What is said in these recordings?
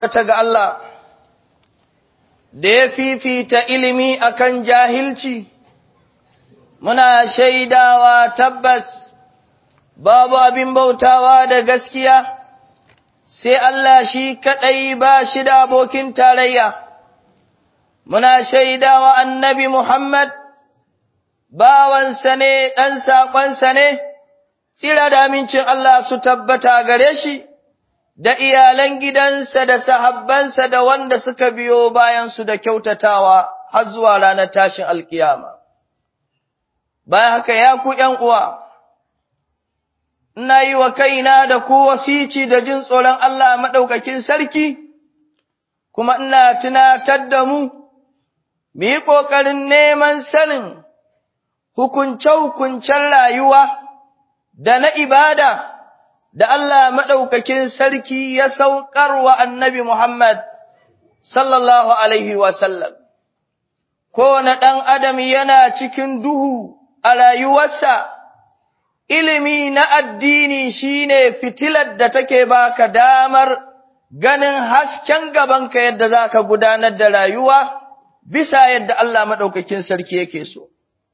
ta ga Allah da ya fifita ilimi akan jahilci, muna shaidawa tabbas babu abin bautawa da gaskiya, sai Allah shi kaɗai ba shi da abokin tarayya. Muna shaidawa annabi Muhammad, bawansa ne, ɗan saƙonsa ne, tsira da amincin Allah su tabbata gare shi. da iyalan gidansa da sahabbansa da wanda suka biyo bayansu da kyautatawa har zuwa ranar tashin alkiyama. Bayan haka ya ku uwa, ina yi wa kaina da ku wasici da jin tsoron Allah maɗaukakin sarki, kuma ina tunatar da mu, mu yi ƙoƙarin neman sanin hukunce-hukuncen rayuwa da na ibada. da Allah maɗaukakin sarki ya saukar wa annabi Muhammad sallallahu Alaihi wasallam. Kowane ɗan adam yana cikin duhu a rayuwarsa, ilimi na addini shine fitilar da take baka damar ganin hasken gabanka yadda za ka gudanar da rayuwa bisa yadda Allah maɗaukakin sarki yake so.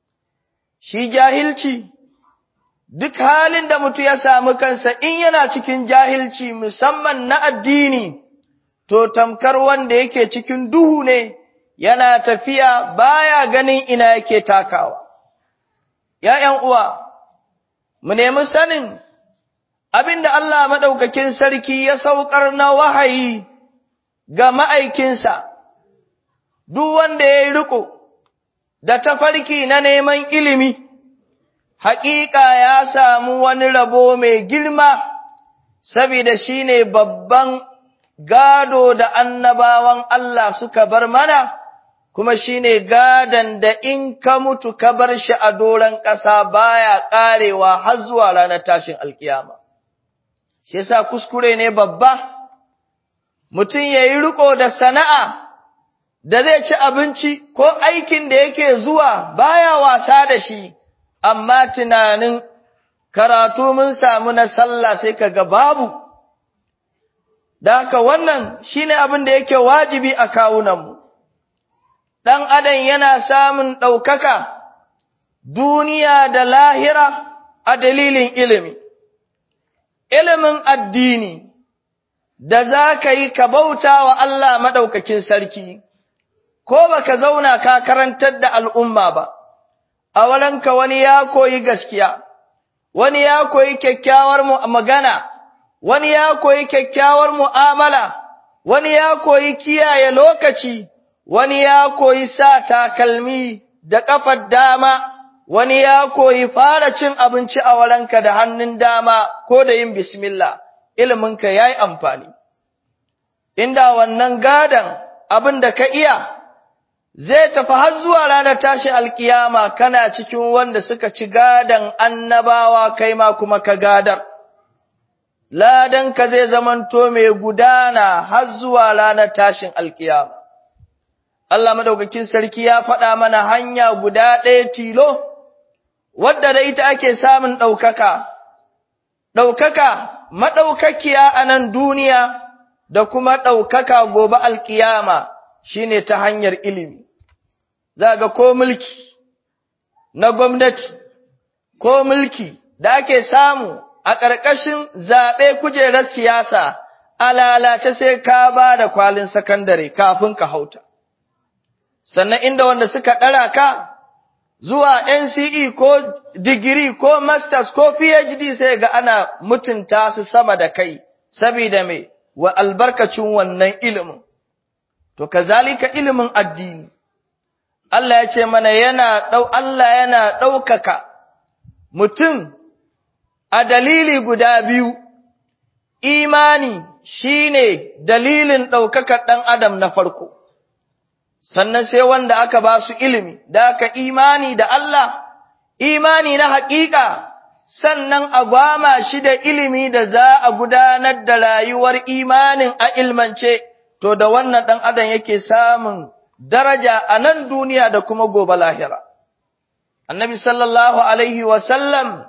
Shi jahilci. duk halin da mutu ya samu kansa in yana cikin jahilci musamman na addini, to tamkar wanda yake cikin duhu ne yana tafiya baya ganin ina yake takawa. ‘Ya'yan uwa, mu nemi sanin abin da Allah maɗaukakin sarki ya saukar na wahayi ga ma'aikinsa, duk wanda ya yi riko da tafarki na neman ilimi. haƙiƙa ya samu wani rabo mai girma, saboda shi ne babban gado da annabawan Allah suka bar mana, kuma shi ne gadon da in ka mutu ka bar shi a doron ƙasa baya ƙarewa har zuwa ranar tashin alkiyama. Shi yasa kuskure ne babba, mutum ya yi riƙo da sana'a da zai ci abinci ko aikin da yake zuwa baya wasa da shi. amma tunanin karatu mun samu na sallah sai kaga babu da haka wannan shine abin da yake wajibi a kawunanmu dan adam yana samun ɗaukaka duniya da lahira a dalilin ilimi ilimin addini da za ka yi ka bauta wa Allah maɗaukakin sarki ko baka zauna ka karantar da al'umma ba a walanka wani ya koyi gaskiya, wani ya koyi kyakkyawar magana, wani ya koyi kyakkyawar mu'amala, wani ya koyi kiyaye lokaci, wani ya koyi sa takalmi da ƙafar dama, wani ya koyi fara cin abinci a walanka da hannun dama ko da yin bismillah, iliminka ya yi amfani. Inda wannan gadan abin da ka iya, zai tafi har zuwa ranar tashi alkiyama kana cikin wanda suka ci gadan annabawa kai ma kuma ka gadar. Ladan ka zai zamanto mai gudana har zuwa ranar tashin alkiyama. Allah madaukakin sarki ya faɗa mana hanya guda ɗaya tilo, wadda da ita ake samun ɗaukaka, ɗaukaka maɗaukakiya a nan duniya da kuma ɗaukaka gobe alkiyama shine ta hanyar ilimi. za ga ko mulki na gwamnati ko mulki da ake samu a ƙarƙashin zaɓe kujerar siyasa a lalace sai ka ba da kwalin sakandare kafin ka hauta. Sannan inda wanda suka ɗara ka zuwa NCE ko digiri ko masters ko PhD sai ga ana mutunta su sama da kai, saboda mai wa albarkacin wannan ilimin. To, kazalika ilimin addini. Allah ya ce mana yana ɗau, Allah yana ɗaukaka mutum a dalili guda biyu, imani shi ne dalilin ɗaukakar ɗan adam na farko, sannan sai wanda aka ba su ilimi, da aka imani da Allah, imani na haƙiƙa, sannan a gwama shi da ilimi da za a gudanar da rayuwar imanin a ilmance, to da wannan ɗan adam yake samun daraja a nan duniya da kuma gobe lahira. Annabi sallallahu Alaihi wasallam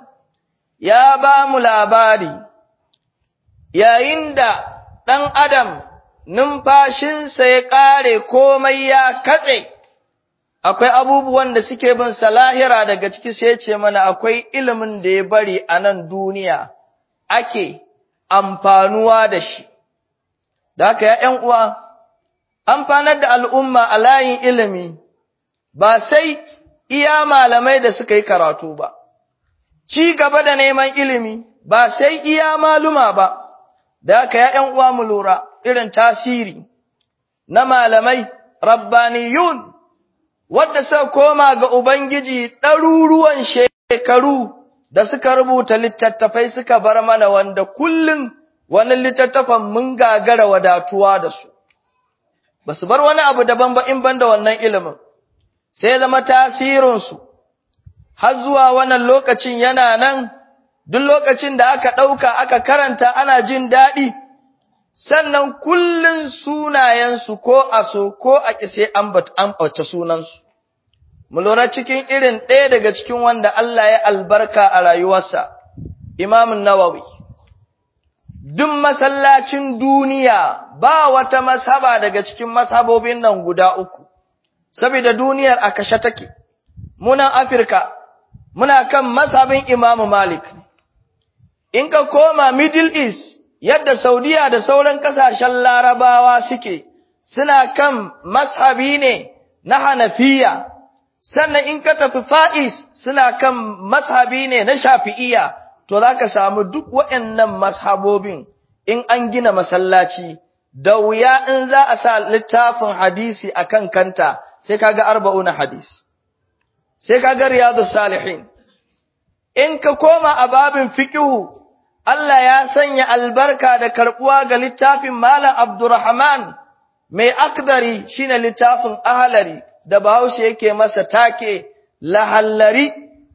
ya ba mu labari, yayin da ɗan adam numfashinsa ya ƙare komai ya katse, akwai abubuwan da suke bin salahira daga ciki sai ce mana akwai ilimin da ya bari a nan duniya ake amfanuwa da shi. Da haka ya ’yan uwa, amfanar da al'umma a layin ilimi ba sai iya malamai da suka yi karatu ba, ci gaba da neman ilimi ba sai iya maluma ba, da haka ya ’yan uwa mu lura irin tasiri na malamai rabbaniyun wadda suka koma ga Ubangiji ɗaruruwan shekaru da suka rubuta littattafai suka bar mana wanda kullum wani littattafan mun gagara wadatuwa da su. Ba su bar wani abu daban ba in banda wannan ilimin, sai zama tasirinsu, har zuwa wannan lokacin yana nan, duk lokacin da aka ɗauka aka karanta ana jin daɗi, sannan kullum sunayensu ko a so ko a ƙise an ɓace sunansu. Mu lura cikin irin ɗaya daga cikin wanda Allah ya albarka a rayuwarsa, Imamun Nawawi. Duk masallacin duniya ba wata masaba daga cikin masabobin nan guda uku, saboda duniyar a kashe take, munan Afirka, muna kan masabin Imamu Malik. In ka koma Middle East, yadda Saudiya da sauran ƙasashen larabawa suke, suna kan mashabi ne na Hanafiya, sannan in ka tafi fa'is suna kan mashabi ne na shafi'iya, to za ka samu duk waɗannan mashabobin in an gina masallaci, da wuya in za a sa littafin hadisi a kan kanta sai ka ga arba'una hadis, sai ka ga riyadu salihin. In ka koma a babin fikihu, Allah ya sanya albarka da karɓuwa ga littafin Malam Abdurrahman mai akdari shine littafin ahalari da Bahaushe yake masa take lahallari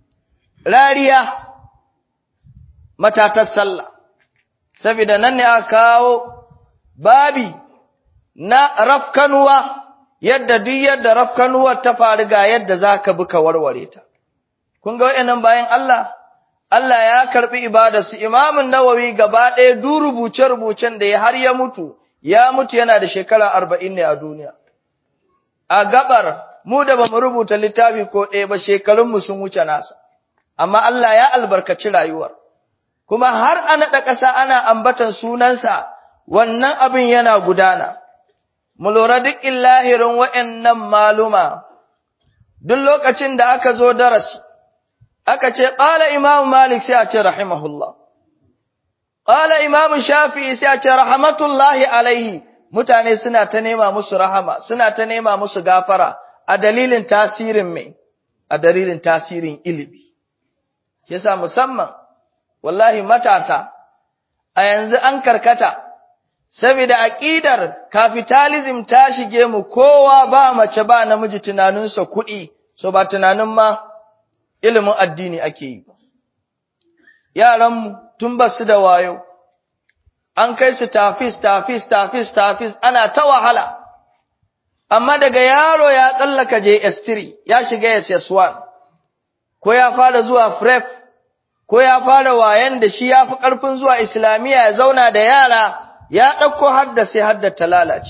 rariya matatar sallah saboda nan ne aka kawo babi na rafkanuwa yadda duk yadda rafkanuwar ta faru ga yadda zaka bi ka warware ta kun ga wayannan bayan Allah Allah ya karbi ibadarsu Imamun Nawawi gaba ɗaya du rubuce-rubucen da ya har ya mutu, ya mutu yana da shekara arba'in ne a duniya. A gabar, mu da ba mu rubuta littafi ko ɗaya ba shekarunmu sun wuce nasa, amma Allah ya albarkaci rayuwar. Kuma har a naɗa ƙasa ana ambatan sunansa, wannan abin yana gudana. Mu lura duk illahirin wa'yannan maluma, duk lokacin da aka zo darasi, aka ce ƙala imamu malik sai a ce rahimahullah ƙala imamu shafi'i sai a ce rahmatullahi alaihi mutane suna ta nema musu rahama suna ta nema musu gafara a dalilin tasirin mai a dalilin tasirin ilimi yasa musamman wallahi matasa a yanzu an karkata saboda aqidar capitalism ta shige mu kowa ba mace ba namiji tunaninsa kuɗi so ba tunanin ma ilimin addini ake yi. Yaranmu tun ba su da wayo, an kai su tafis, tafis, tafis, tafis, ana ta wahala, amma daga yaro ya tsallaka JS3 ya shiga SS1, ko ya fara zuwa FREF, ko ya fara wayan da shi ya fi ƙarfin zuwa Islamiyya ya zauna da yara, ya ɗauko hadda sai hadda ta lalace.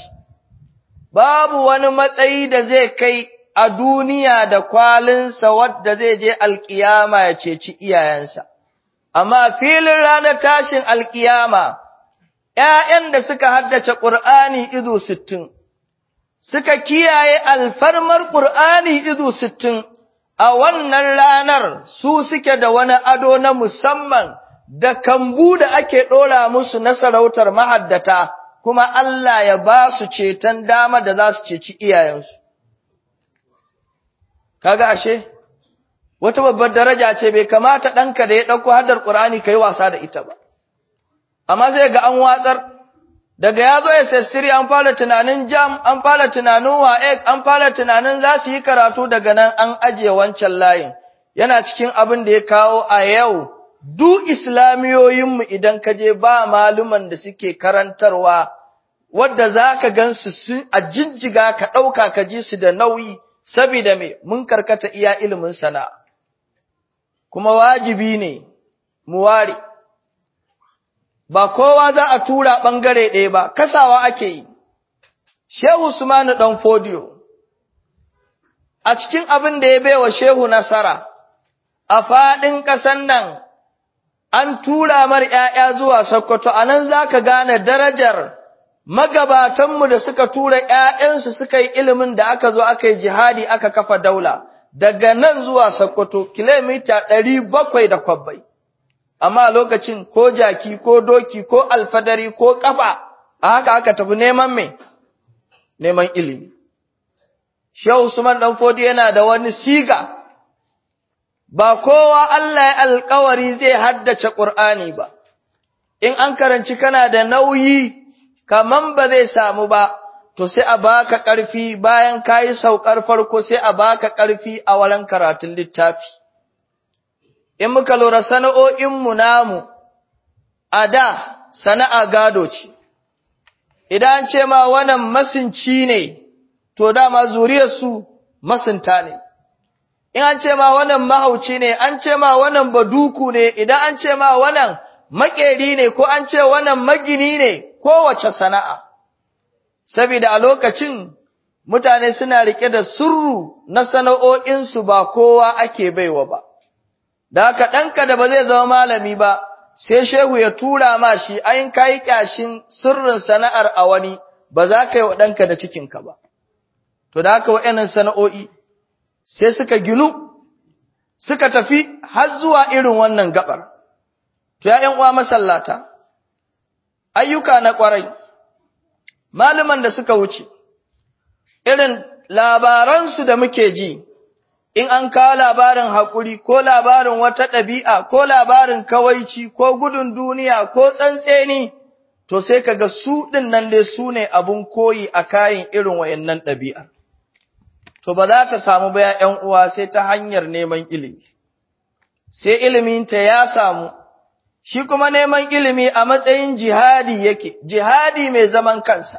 Babu wani matsayi da zai kai a duniya da kwalinsa wadda zai je alkiyama ya ceci iyayensa. Amma filin ranar tashin alkiyama, ’ya'yan da suka haddace ƙur'ani izu sittin, suka kiyaye alfarmar ƙur'ani izu sittin, a wannan ranar su suke da wani ado na musamman da kambu da ake ɗora musu na sarautar mahaddata, kuma Allah ya ba su ceton dama da za su ceci iyayensu. kaga ashe wata babbar daraja ce bai kamata ɗanka da ya ɗauko haddar ƙur'ani ka yi wasa da ita ba amma zai ga an watsar daga ya zo SS3 an fara tunanin jam an fara tunanin wa'ek an fara tunanin za su yi karatu daga nan an ajiye wancan layin yana cikin abin da ya kawo a yau duk islamiyoyinmu idan ka je ba maluman da suke karantarwa wadda za ka gan su a jijjiga ka ɗauka ka ji su da nauyi saboda me mun karkata iya ilimin sana'a kuma wajibi ne mu ware ba kowa za a tura bangare ɗaya ba kasawa ake yi Shehu Usmanu ɗan Fodiyo, a cikin abin da ya baiwa Shehu nasara, a faɗin ƙasan nan an tura mar ‘ya'ya zuwa Sokoto, a nan za ka gane darajar magabatanmu da suka tura ‘ya'yansu suka yi ilimin da aka zo aka yi jihadi aka kafa daula, daga nan zuwa Sokoto, kilomita ɗari bakwai da kwabbai. Amma lokacin ko jaki ko doki ko alfadari ko ƙafa, a haka aka tafi neman mai, neman ilimi. Shehu Usman Ɗanfodi yana da wani siga, ba kowa Allah ya alkawari zai haddace ƙur'ani ba, in an karanci kana da nauyi, kaman ba zai samu ba, to sai a baka ƙarfi bayan ka yi saukar farko sai a baka ƙarfi a wurin karatun littafi. In muka lura sana'o'inmu namu, a da sana'a gado ce, idan ce ma wannan masinci ne, to dama zuriyarsu masinta ne. In an ce ma wannan mahauci ne, an ce ma wannan baduku ne, idan an ce ma wannan maƙeri ne, ko an ce wannan magini ne, kowace sana'a. Saboda a lokacin mutane suna riƙe da surru na sana'o'insu ba kowa ake baiwa ba. Da haka ɗanka da ba zai zama malami ba, sai shehu ya tura ma shi ayin kayi ƙyashin sirrin sana'ar a wani, ba za ka yi wa ɗanka da cikinka ba. To da haka wa'yanan sana'o'i, sai suka ginu, suka tafi har zuwa irin wannan gabar. To ya uwa masallata, ayyuka na ƙwarai, malaman da suka wuce, irin labaransu da muke ji, in an kawo labarin haƙuri ko labarin wata ɗabi'a ko labarin kawaici ko gudun duniya ko tsantseni, to sai kaga su ɗin nan dai su ne abun koyi a kayan irin wayannan ɗabi'ar. To ba za ta samu ba ‘yan uwa sai ta hanyar neman ilimi, sai iliminta ya samu, shi kuma neman ilimi a matsayin jihadi yake, jihadi mai zaman kansa,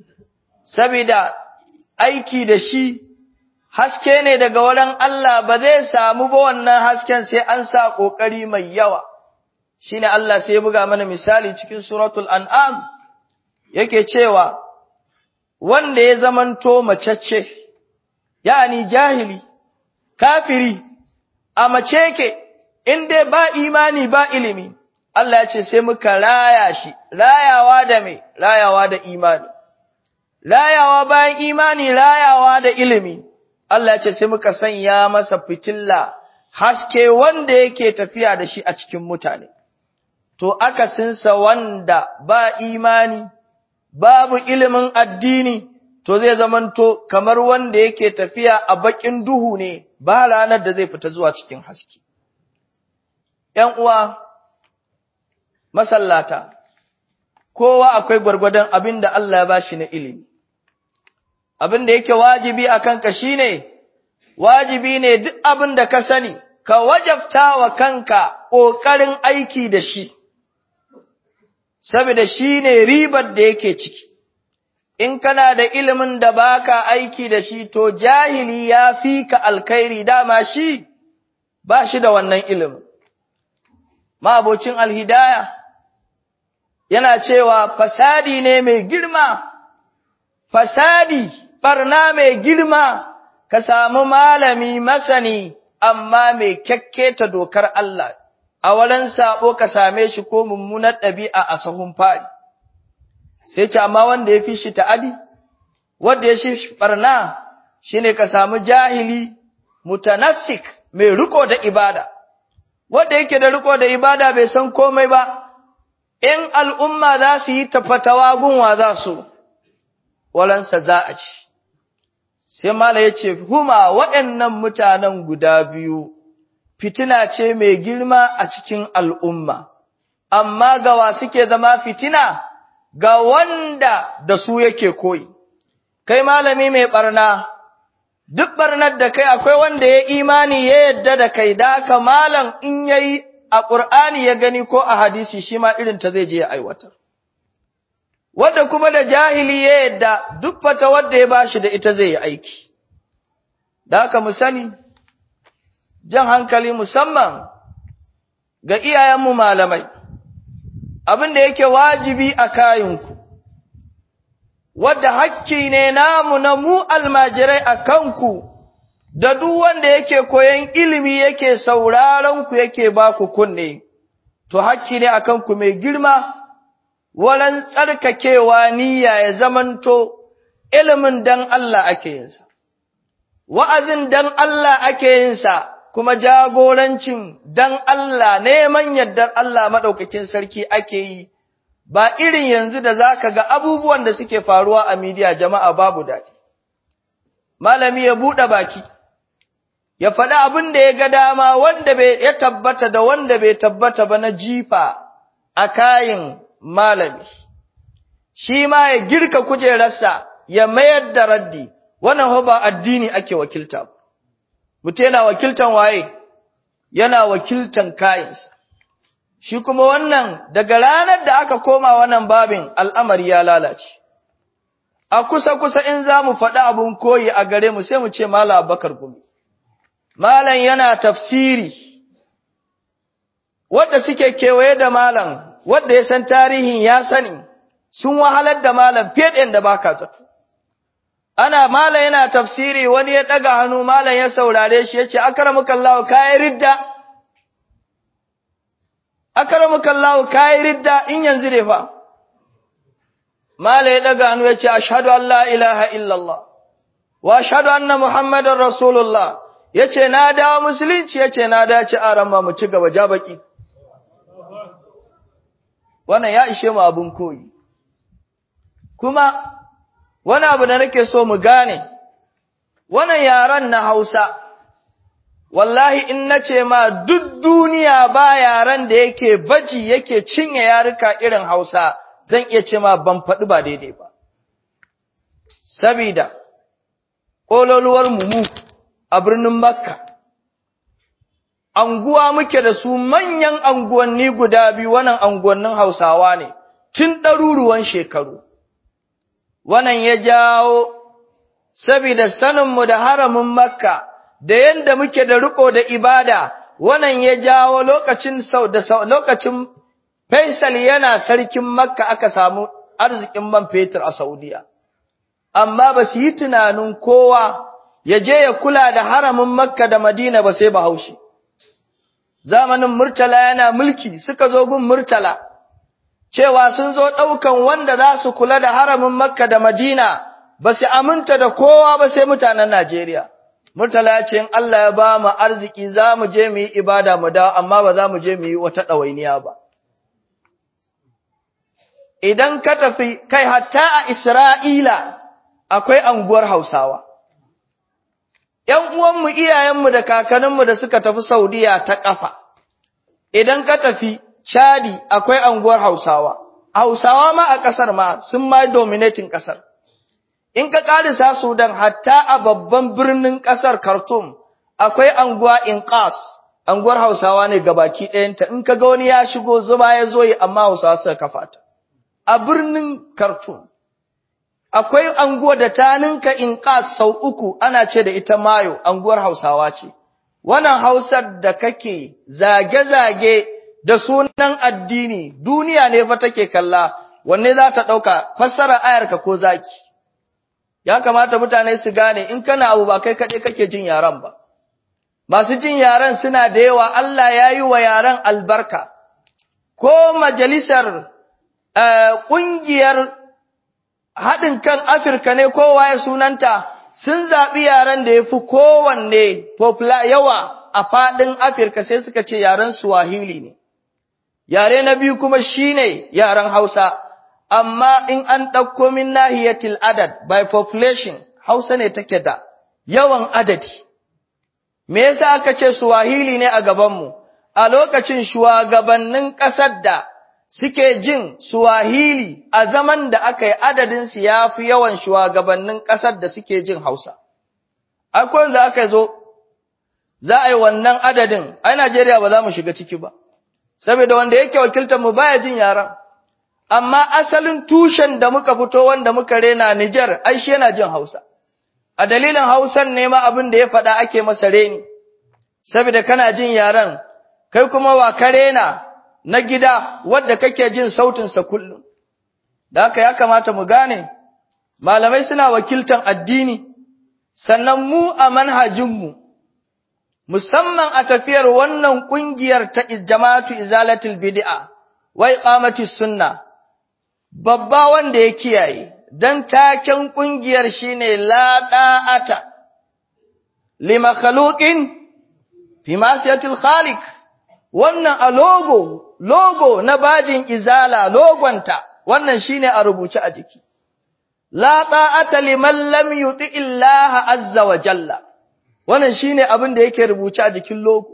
sabida aiki da shi haske ne daga wurin Allah ba zai samu ba wannan hasken sai an sa ƙoƙari mai yawa. Shi ne Allah sai buga mana misali cikin suratul an'am yake cewa, wanda ya zamanto macece, yani jahili, kafiri, a mace ke, in dai ba imani ba ilimi, Allah ya ce sai muka raya shi, rayawa da mai, rayawa da imani. Rayawa bayan imani, rayawa da ilimi. Allah ya ce sai muka sanya masa fitilla haske wanda yake tafiya da shi a cikin mutane. To akasinsa wanda ba imani, babu ilimin addini, to zai zamanto kamar wanda yake tafiya a bakin duhu ne ba ranar da zai fita zuwa cikin haske. ‘Yan uwa, masallata, kowa akwai gwargwadon abin da Allah ya ba shi na ilimi. abin da yake wajibi a kanka shi ne, wajibi ne duk abin da ka sani, ka wajabta wa kanka ƙoƙarin aiki da shi, saboda shi ne ribar da yake ciki. In kana da ilimin da baka aiki da shi, to jahili ya fi ka alkairi dama shi ba shi da wannan ilimin. Ma'abocin alhidaya yana cewa fasadi ne mai girma, fasadi barna mai girma ka samu malami masani amma mai kyakketa dokar Allah a wurin sabo ka same shi ko mummunar ɗabi'a a sahun fari sai ce amma wanda ya fi shi ta'adi wanda ya shi barna shine ka samu jahili mutanassik mai riko da ibada wanda yake da riko da ibada bai san komai ba in al'umma za su yi tafatawa gunwa za su walansa za a ci. Sai Mala ya ce, Huma waɗannan mutanen guda biyu, fitina ce mai girma a cikin al'umma, amma gawa suke zama fitina ga wanda da su yake koyi. Kai malami mai ɓarna, duk ɓarnar da kai akwai wanda ya imani ya yadda da kai, da haka malam in yayi a ƙur'ani ya gani ko a hadisi shi ma irin ta zai je ya aiwatar. wadda kuma da jahili ya yadda duk fata wadda ya bashi da ita zai yi aiki. Da haka mu sani, jan hankali musamman ga iyayenmu malamai, abin da yake wajibi a kayanku, wadda hakki ne namu na mu almajirai a kanku, da duk wanda yake koyon ilimi yake sauraron ku yake ba ku kunne, to hakki ne a kanku mai girma, walan tsarkakewa niyya ya zamanto ilimin dan Allah ake yinsa, wa'azin dan Allah ake yinsa, kuma jagorancin dan Allah neman yardar Allah maɗaukakin sarki ake yi. ba irin yanzu da zaka ga abubuwan da suke faruwa a midiya jama'a babu daɗi. Malami ya buɗe baki, ya faɗi abin da ya ga dama wanda ya tabbata da wanda bai tabbata ba na jifa a kayin malami. Shi ma ya girka kujerarsa ya mayar da raddi, wannan ba addini ake wakilta. Mutu yana wakiltan waye, yana wakiltan kayinsa. shi kuma wannan daga ranar da aka koma wannan babin al'amari ya lalace. A kusa-kusa in za mu faɗi abin koyi a gare mu sai mu ce Mala Abakar Gumi. Malam yana tafsiri, wadda suke kewaye da Malam, wadda ya san tarihin ya sani, sun wahalar da Malam fiye da ba ka zato. Ana Malam yana tafsiri wani ya ɗaga hannu Malam ya saurare shi ya ce, Akaramukallahu kayan ridda. akaramuka Allah kai ridda in yanzu ne fa mala ya daga hannu yace ashhadu an la ilaha illallah wa ashhadu anna muhammadar rasulullah yace na dawo musulunci yace na dace aran ma mu ci gaba ja baki wannan ya ishe mu abun koyi kuma wani abu da nake so mu gane wannan yaran na Hausa wallahi in nace ma duk duniya ba yaran da yake baji yake cinye yaruka irin Hausa zan iya ce ma ban faɗi ba daidai ba sabida kololuwar mu a birnin Makka anguwa muke da su manyan anguwanni guda biyu wannan anguwannin Hausawa ne tun ɗaruruwan shekaru wannan ya jawo sabida saninmu da haramin Makka da yanda muke da riko da ibada wannan ya jawo lokacin sau da lokacin Faisal yana sarkin Makka aka samu arzikin man fetur a Saudiya amma ba su yi tunanin kowa ya je ya kula da haramin Makka da Madina ba sai Bahaushe zamanin Murtala yana mulki suka zo gun Murtala cewa sun zo ɗaukan wanda za su kula da haramin Makka da Madina ba su aminta da kowa ba sai mutanen Najeriya Murtala ya ce in Allah ya ba mu arziki za mu je mu yi ibada mu dawo amma ba za mu je mu yi wata ɗawainiya ba. Idan ka tafi kai hatta a Isra'ila akwai anguwar Hausawa. ‘Yan uwanmu iyayenmu da kakanninmu da suka tafi Saudiya ta ƙafa, idan ka tafi Chadi akwai anguwar Hausawa, Hausawa ma a ƙasar ma sun ma dominating ƙasar. in ka ƙarisa Sudan hatta a babban birnin ƙasar Khartoum akwai anguwa Inqas anguwar Hausawa ne gabaki ɗayanta in ka ga wani ya shigo zuma ya zo yi amma Hausawa suka kafa ta a birnin Khartoum akwai anguwa da ta ninka Inqas sau uku ana ce da ita Mayo anguwar Hausawa ce wannan Hausar da kake zage-zage da sunan addini duniya ne fa take kalla wanne za ta ɗauka fassara ayarka ko zaki ya kamata mutane su gane in kana abu ba kai kaɗai kake jin yaran ba masu jin yaran suna da yawa Allah ya yi wa yaran albarka ko majalisar ƙungiyar haɗin kan Afirka ne kowa ya sunanta sun zaɓi yaran da ya fi kowanne yawa a faɗin Afirka sai suka ce yaren Swahili ne yare na biyu kuma shine yaren Hausa amma in an ɗauko min nahiyatil adad by population Hausa ne take da yawan adadi me yasa aka ce Swahili ne a gabanmu a lokacin shugabannin ƙasar da suke jin Swahili a zaman da aka yi adadin su yafi yawan shugabannin ƙasar da suke jin Hausa akwai da aka zo za a yi wannan adadin a Najeriya ba za mu shiga ciki ba saboda wanda yake wakiltar mu baya jin yaran amma asalin tushen da muka fito wanda muka rena Niger ai shi yana jin Hausa a dalilin Hausan ne ma abin da ya faɗa ake masa reni saboda kana jin yaran kai kuma wa ka rena na gida wanda kake jin sautin sa kullum da haka ya kamata mu gane malamai suna wakiltan addini sannan mu a manhajinmu musamman a tafiyar wannan kungiyar ta jama'atu izalatul bid'a wa iqamatis sunna babba wanda ya kiyaye dan taken kungiyar shine la da'ata li makhluqin fi masiyatil khaliq wannan a logo logo na bajin izala logonta wannan shine a rubuce a jiki la ta'ata liman lam yuti illaha azza wa jalla wannan shine abin da yake rubuce a jikin logo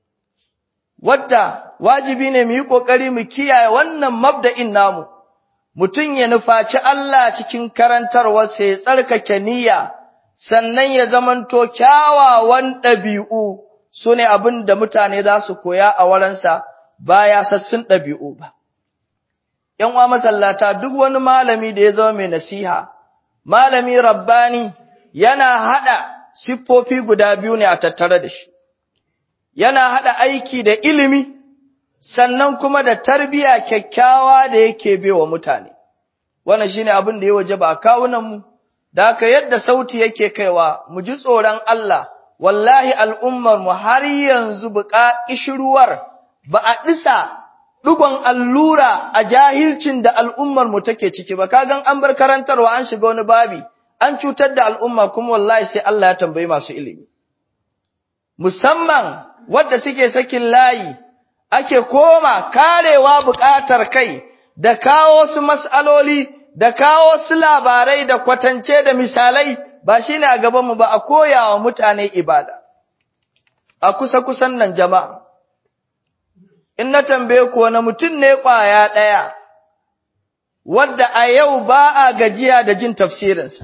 wadda wajibi ne mu yi kokari mu kiyaye wannan mabda'in namu mutun ya nufaci Allah cikin karantarwarsa ya tsarkake niyya sannan ya zamanto kyawawan ɗabi'u sune abin da mutane za su koya a waransa baya sassun ɗabi'u ba ‘yan wa masallata duk wani malami da ya zama mai nasiha, malami rabbani yana haɗa siffofi guda biyu ne a tattare da shi, yana haɗa aiki da ilimi, sannan kuma da tarbiya kyakkyawa da yake bewa mutane. Wannan shi ne abin da ya waje ba a kawunanmu, da haka yadda sauti yake kaiwa, mu ji tsoron Allah, wallahi al'ummarmu har yanzu buƙa ƙishirwar ba a ɗisa ɗigon allura a jahilcin da al'ummarmu take ciki ba, kagan an bar karantarwa an shiga wani babi, an cutar da al'umma kuma wallahi sai Allah ya tambayi masu ilimi. Musamman wadda suke sakin layi, ake koma karewa buƙatar kai da kawo su mas'aloli, da kawo su labarai da kwatance da misalai, ba shi ne a gabanmu ba a koya wa mutane ibada. A kusa-kusan nan jama'a. in na tambaye ku wani mutum ne ƙwaya ɗaya, wadda a yau ba a gajiya da jin tafsirinsa.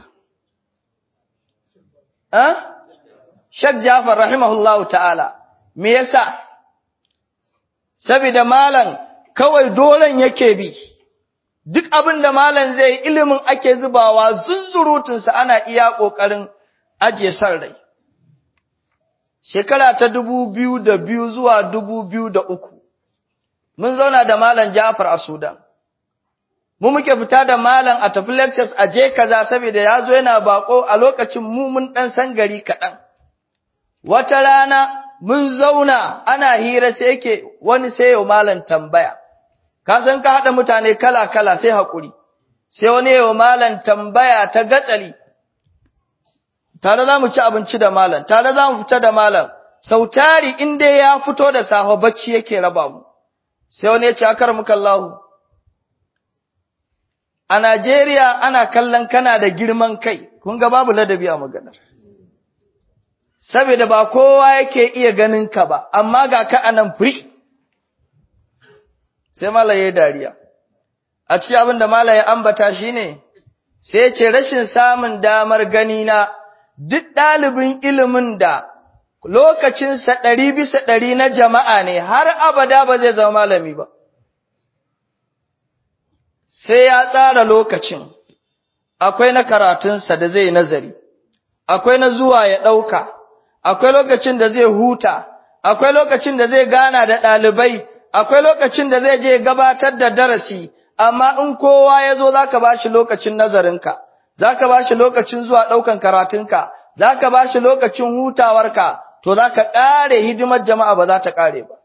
Shek Jafar rahimahullahu ta'ala, me yasa? Saboda malam kawai dolen yake bi, duk abin da malam zai ilimin ake zubawa zunzurutunsa ana iya ƙoƙarin ajiye son rai. Shekara ta dubu biyu da biyu zuwa dubu biyu da uku. mun zauna da malam Ja'far a Sudan. Mu muke fita da malam a tafi lectures a je kaza saboda ya zo yana bako a lokacin mu mun dan san gari kaɗan. Wata rana mun zauna ana hira sai yake wani sai yau malam tambaya. Ka san ka haɗa mutane kala-kala sai haƙuri. Sai wani yau malam tambaya ta gatsali. Tare za mu ci abinci da malam, tare za mu fita da malam. Sautari in dai ya fito da safe bacci yake raba mu. sai wani ya ce akar mukallahu a Najeriya ana kallon kana da girman kai kun ga babu ladabi a maganar saboda ba kowa yake iya ganin ka ba amma ga ka anan free sai malaye dariya a cikin abin da malaye ambata shine sai ya ce rashin samun damar gani na duk ɗalibin ilimin da lokacinsa ɗari bisa ɗari na jama'a ne har abada ba zai zama malami ba. Sai ya tsara lokacin, akwai na karatunsa da zai nazari, akwai na zuwa ya ɗauka, akwai lokacin da zai huta, akwai lokacin da zai gana da ɗalibai, akwai lokacin da zai je gabatar da darasi, amma in kowa ya zo za ka ba shi lokacin nazarinka, za ka ba shi lokacin zuwa ɗaukan karatunka, za ka ba shi lokacin hutawarka, to za ka ƙare hidimar jama'a ba za ta ƙare ba.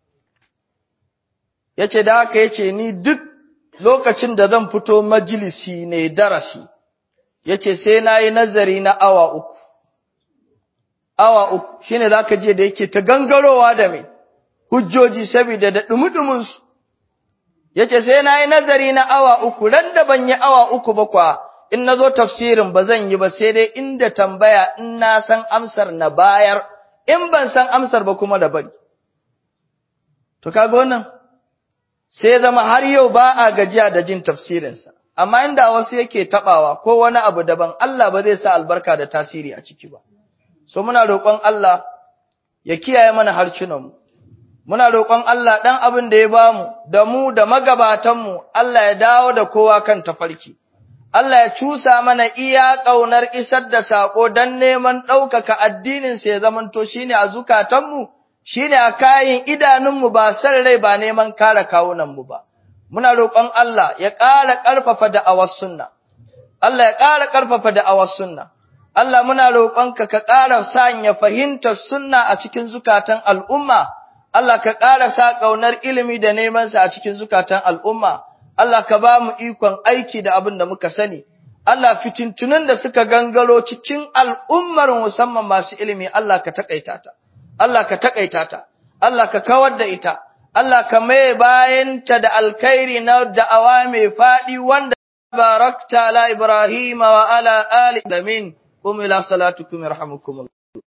Ya ce da haka ya ce ni duk lokacin da zan fito majalisi ne darasi, ya ce sai na yi nazari na awa uku. Awa uku shi ne za ka je da yake ta gangarowa da mai hujjoji saboda da ɗumi-ɗuminsu. Ya ce sai na yi nazari na awa uku, ran da ban yi awa uku ba kwa in na zo tafsirin ba zan yi ba sai dai inda tambaya in na san amsar na bayar. in ban san amsar ba kuma da bari. To kaga wannan sai zama har yau ba a gajiya da jin tafsirinsa, amma inda wasu yake taɓawa ko wani abu daban Allah ba zai sa albarka da tasiri a ciki ba. So muna roƙon Allah ya kiyaye mana harcunanmu, muna roƙon Allah ɗan abin da ya bamu da mu da magabatanmu Allah ya dawo da kowa kan tafarki. Allah ya cusa mana iya ƙaunar isar da saƙo don neman ɗaukaka addininsa ya zamanto shi ne a zukatanmu, shi ne a kayan idanunmu ba san rai ba neman kare kawunanmu ba. Muna roƙon Allah ya ƙara ƙarfafa da'awar sunna. Allah ya ƙara ƙarfafa da'awar sunna Allah muna roƙonka ka ƙara sanya fahimtar sunna a cikin zukatan al'umma Allah ka ƙara sa ƙaunar ilimi da neman sa a cikin zukatan al'umma Allah ka ba mu ikon aiki da abin da muka sani Allah fitintunan da suka gangaro cikin al'ummar musamman masu ilimi Allah ka taƙaita ta Allah ka taƙaita ta Allah ka kawar da ita Allah ka mai bayanta da alkhairi na da'awa mai faɗi wanda barakta ala Ibrahim wa ala ali damin qum ila salatukum yarhamukum